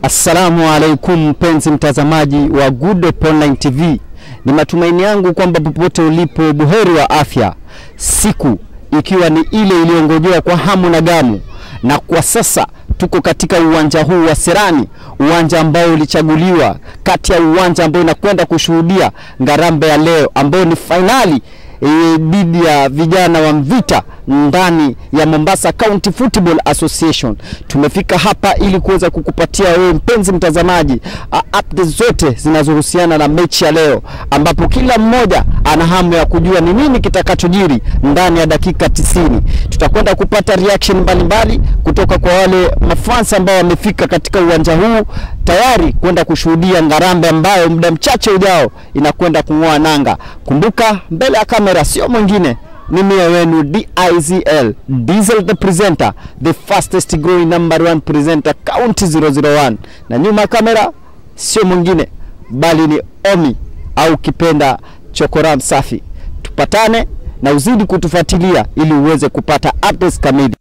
Assalamu alaikum mpenzi mtazamaji wa Good Hope Online TV, ni matumaini yangu kwamba popote ulipo buheri wa afya, siku ikiwa ni ile iliyongojewa kwa hamu na gamu, na kwa sasa tuko katika uwanja huu wa Serani, uwanja ambao ulichaguliwa kati ya uwanja ambao inakwenda kushuhudia ngarambe ya leo ambao ni fainali dhidi ya vijana wa Mvita ndani ya Mombasa County Football Association. Tumefika hapa ili kuweza kukupatia wewe mpenzi mtazamaji uh, updates zote zinazohusiana na mechi ya leo, ambapo kila mmoja ana hamu ya kujua ni nini kitakachojiri ndani ya dakika tisini. Tutakwenda kupata reaction mbalimbali kutoka kwa wale mafans ambao wamefika katika uwanja huu tayari kwenda kushuhudia ngarambe ambayo muda mchache ujao inakwenda kung'oa nanga. Kumbuka mbele ya kamera sio mwingine ni mie wenu DIZL Diesel the presenter the fastest growing number one presenter county 001 na nyuma ya kamera sio mwingine bali ni Omi au kipenda Chokoram Safi. Tupatane na uzidi kutufuatilia ili uweze kupata updates kamili.